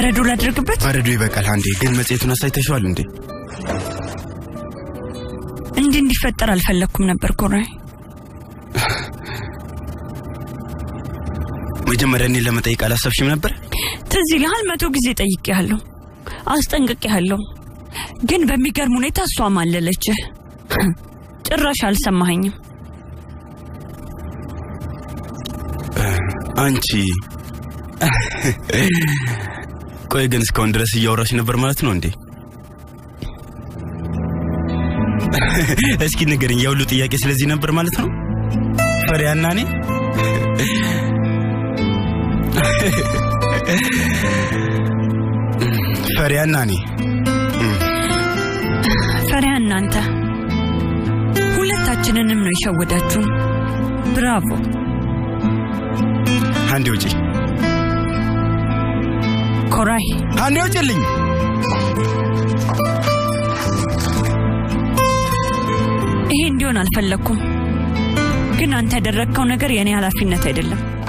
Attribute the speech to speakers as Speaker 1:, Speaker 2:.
Speaker 1: በረዶ ላድርግበት?
Speaker 2: በረዶ ይበቃል። አንዴ ግን መጽሔቱን አሳይተሽዋል እንዴ?
Speaker 1: እንዲህ እንዲፈጠር አልፈለግኩም ነበር ኮራይ።
Speaker 2: መጀመሪያ እኔን ለመጠየቅ አላሰብሽም ነበር?
Speaker 1: ትዝ ይልሃል? መቶ ጊዜ ጠይቄሃለሁ፣ አስጠንቅቄሃለሁ። ግን በሚገርም ሁኔታ እሷ ማለለችህ። ጭራሽ አልሰማኸኝም።
Speaker 2: አንቺ ቆይ ግን እስካሁን ድረስ እያወራሽ ነበር ማለት ነው እንዴ? እስኪ ንገርኝ፣ የሁሉ ጥያቄ ስለዚህ ነበር ማለት ነው? ፈሪያና እኔ ፈሪያና እኔ
Speaker 1: ፈሪያ እናንተ ሁለታችንንም ነው የሸወዳችሁን። ብራቮ።
Speaker 2: አንዴ ውጪ፣
Speaker 1: ኮራይ
Speaker 2: አንዴ ውጪልኝ።
Speaker 1: ይሄ እንዲሆን አልፈለግኩም፣ ግን አንተ ያደረግከው ነገር የእኔ ኃላፊነት አይደለም።